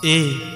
ए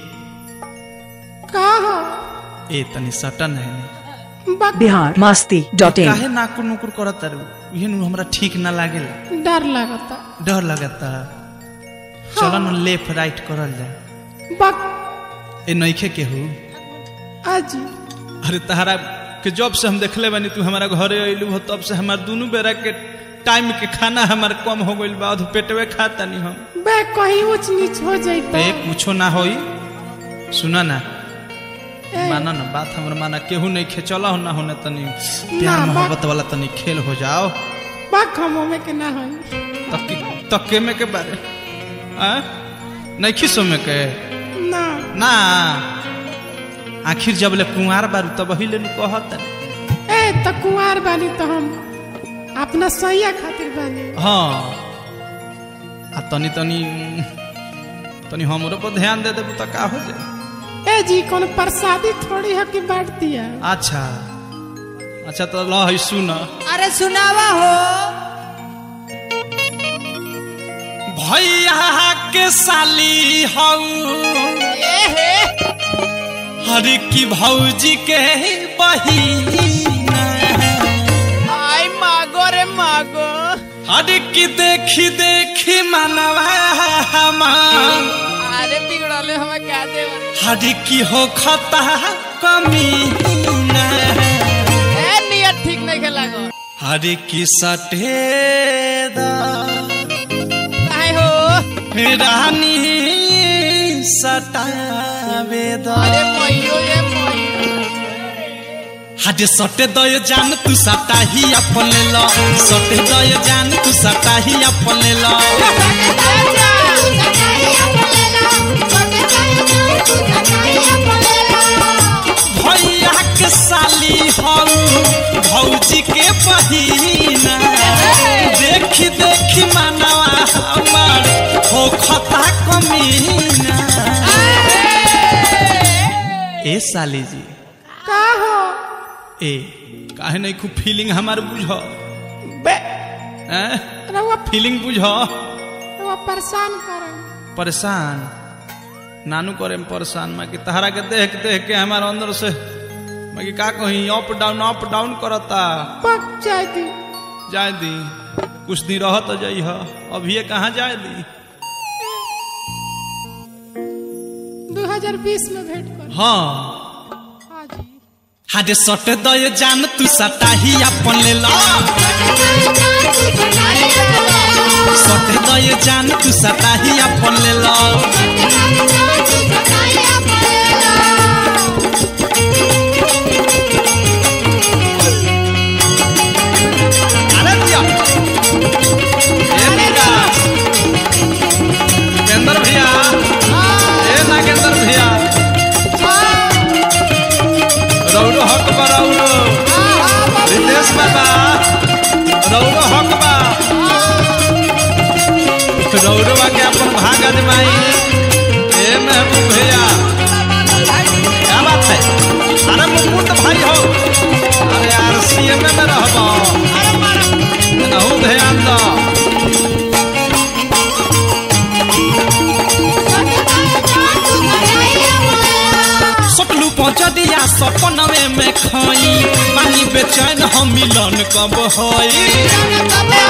का हो ए तनी सटन है बक बिहार मस्ती डॉट इन काहे नाकुर नुकुर करत तारू इहे नु हमरा ठीक ना लागेला डर लगता डर लगता चलो न लेफ्ट राइट करल जा बक ए नइखे केहू अजी अरे तहरा के जब से हम देखले बानी तू हमारा घरे अइलू हो तब से हमार दुनू बेरा के टाइम के खाना हमार कम हो गइल बा अध पेटवे खाता नहीं हम बे कहीं ऊंच नीच हो जाता ए कुछो ना होई सुना ना ए, माना ना बात हमर माना केहू नहीं खे चला हो ना होने तनी प्यार ना, बा- मोहब्बत वाला तनी खेल हो जाओ बक हम में के ना होई तक तके में के बारे आ नहीं खिसो में के ना ना आखिर जब ले कुंवार बारू तब ही ले नु कहत ए त कुंवार बानी तो हम अपना सैया खातिर बानी हाँ आ तनी तनी तनी हमरो पर ध्यान दे देबू त का हो जाए ए जी कौन प्रसादी थोड़ी है कि बांट दिया अच्छा अच्छा तो ल है सुन अरे सुनावा हो भैया के साली हऊ हर की भौजी के बहिना आई मागो रे मागो हर की देखी देखी मनवा हमार अरे बिगड़ले हमें क्या दे हर की हो खता कमी ए नियत ठीक नहीं खेला गो हर की सटेदा काहे हो रानी सटावेदा अरे मइयो ये मइयो हाडे सटे दय जान तू सटा ही अपन लो सटे दय जान तू सटा ही अपन लो भैया के साली हऊ भौजी के बहिना देखी देखी मनवा हमार हो खता कमीना ए साली जी का हो ए काहे नहीं खूब फीलिंग हमार बुझ बे हैं रउआ फीलिंग बुझ रउआ परेशान कर परेशान नानू करे में परेशान मैं कि तहरा के देख देख के हमारे अंदर से मैं कि का कहीं अप डाउन अप डाउन करता पक जाए दी जाए दी कुछ दिन रह तो जाइ ह अभी ये कहाँ जाए दी 2020 में भेंट कर हाँ हाँ जी हाडे सट दय जान तू सटा ही अपन ले लो सट दय जान तू सटा ही अपन ले लो अरे दिया ए मीरा नागेंद्र भैया ए नागेंद्र भैया रौरो हक बा रौरो रितेश बाबा रौरो हक बा रौरो बा के अपन भाग अजमाई ए महबूब भैया क्या बात है अरे मुकुंद भाई हो अरे यार सीएम में रहबो नहु ध्यान दो सटलू पहुँच दिया सपनवे में खाई पानी बेचैन हम मिलन कब होई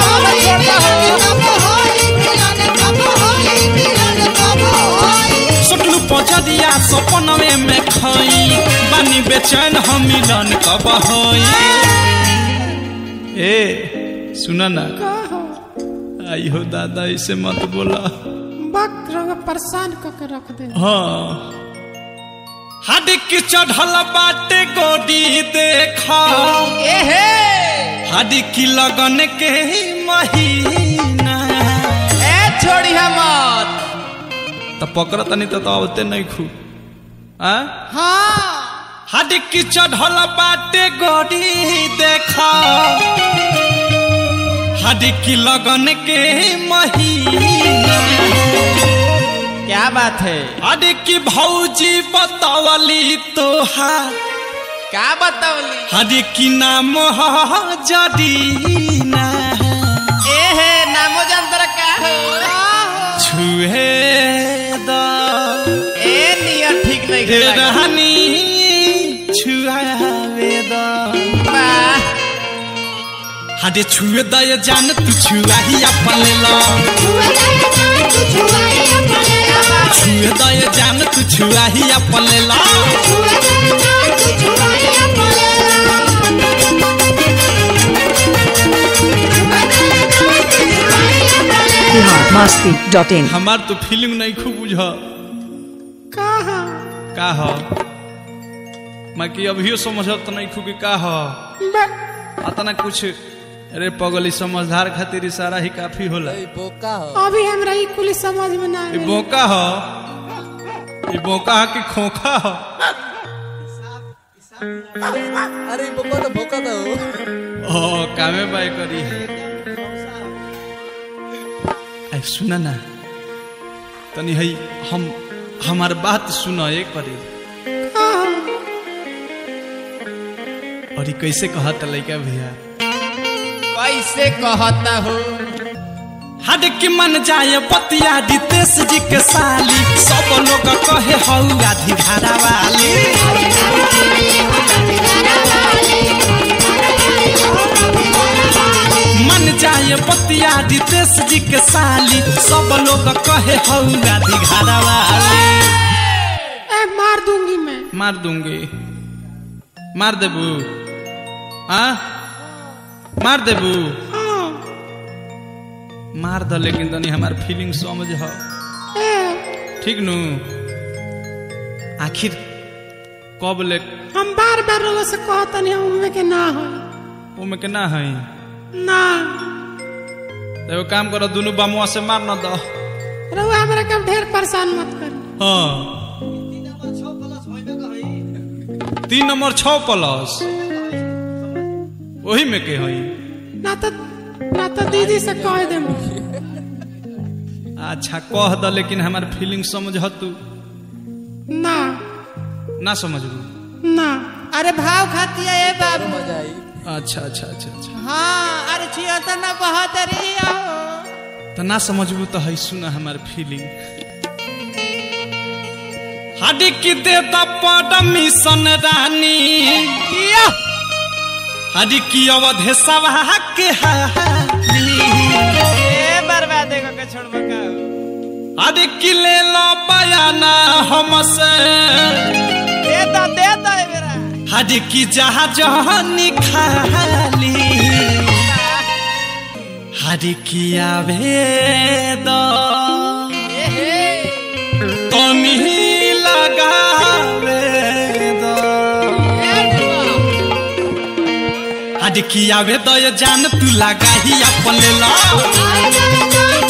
सटलू पहुँच दिया सपनवे में खाई पानी बेचैन हम मिलन कब होई ए सुना ना का हो आई हो दादा इसे मत बोला बक रउआ परेशान क के रख दे हाँ हड की चढ़ल बाटे गोडी देखा ए हे हड की लगन के महीना ए छोड़ी हमत तो पकड़ तनी तो आवते नहीं खू आ हाँ हड की चढ़ल बाटे गोडी देखा हड की लगन के महीना क्या बात है हड की भौजी बतावली तोहार क्या बतावली हर की नाम ह जदीना ए हे नामो जानतर का हो छुहे द ए नहीं हे खेला रहनी छुआवे द वाह हाडे छुए द ये जान तू छुआही अपन ले लो छुए द ये जान तू छुआही अपन ले लो बिहार मस्ती डॉट इन हमार तो फीलिंग नहीं खूब बुझ कहा का ह मैं कि अभियो समझत तो नहीं खूब कि का ह बे- अतना कुछ अरे पगली समझदार खातिर इशारा ही काफी होला अभी हमरा ई कुल समझ में ना ई आवे। बोका ह ई बोका ह कि खोखा ह अरे बको तो भोका था वो ओ कामे बाय करी आई सुना ना तनी हई हम हमार बात सुना एक करी कहा और ई कैसे कहत लइका भैया कैसे कहता हो हद की मन जाए पतिया रितेश जी के साली सब लोग कहे हऊ आधी धारा वाली मन जाए पतिया रितेश जी के साली सब लोग कहे हऊ आधी धारा वाली ए मार दूंगी मैं मार दूंगी मार देबू हाँ मार देबू हाँ मार द लेकिन तनी हमार फीलिंग समझ ह ए ठीक नु आखिर कब ले हम बार बार लोगों से कहतनी हम उनमें के ना हो ओमे के ना है ना तो एगो काम करो दोनों बामुआ से मार न दो रहुआ हमरा के ढेर परेशान मत करी हाँ तीन नंबर छ प्लस वही में के हई ना तो ना तो दीदी से कह दे अच्छा कह द लेकिन हमार फीलिंग समझ तू ना ना समझबू ना अरे भाव खाती है ये बाबू मजा आई अच्छा अच्छा अच्छा अच्छा हाँ अरे छिया तो ना बहुत रही हो तो ना समझबू तो है सुना हमार फीलिंग हडी की दे द परमिशन रानी हडी की अवधे सभा के हाली ए बर्बादे को के छोड़ बका हडी की ले लो बयाना हमसे दे दो दे दो ए मेरा हडी की जहाज खाली हडी की आवे दो ए हे तनी लगावे दो हडी की आवे दो ये जान तू लगा ही अपन ले लो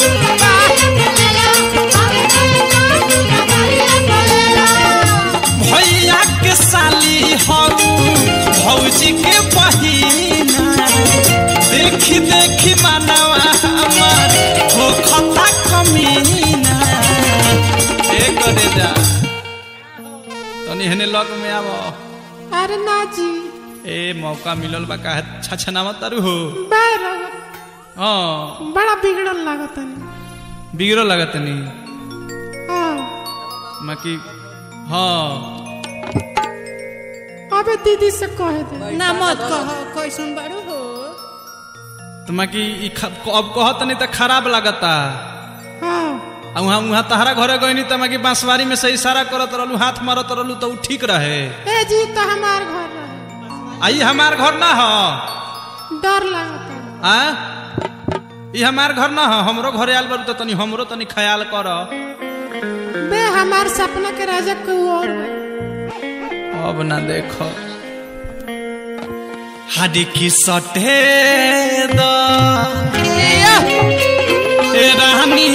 भैया के साली हऊ भौजी के बहिना देखी देखी मानवा हमार हो खता कमीना ए करे जा तनी हने लग में आव अरे ना जी ए मौका मिलल बा काहे छछनावा तारू हो बैर हाँ बड़ा बिगड़ल लागत नहीं बिगड़ो लगत नहीं हाँ मकी हाँ अबे दीदी से कह दे ना मत कहो कोई सुन बारू हो तो मकी ई ख- अब कहत नहीं तो खराब लगता हाँ आ उहाँ उहाँ तहरा घरे गईनी त मकी बांसवारी में से इशारा करत रहलू हाथ मारत रहलू तो उ ठीक रहे ए जी तो हमार घर रहे आई हमार घर ना हो डर लागत है आ ई हमार घर ना हो हमरो घरे आल बारू तो तनी हमरो तनी ख्याल कर बे हमार सपना के राजा कोई और है। अब ना देखो हाडी की सटे द ए रानी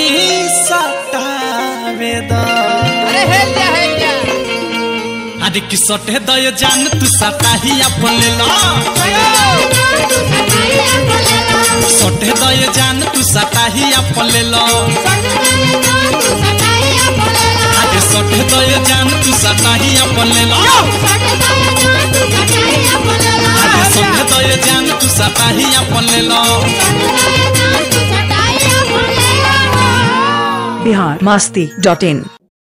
सटावे द अरे हेल जा हेल जा हाडी की सटे द ये जान तू सटा ही अपन ले लो सटे द ये जान तू सटा ही अपन ले लो हाडी सटे द ये जान तू सटा ही अपन ले लो हाडी सटे द ये जान तू सटा ही अपन ले लो बिहार मस्ती डॉट इन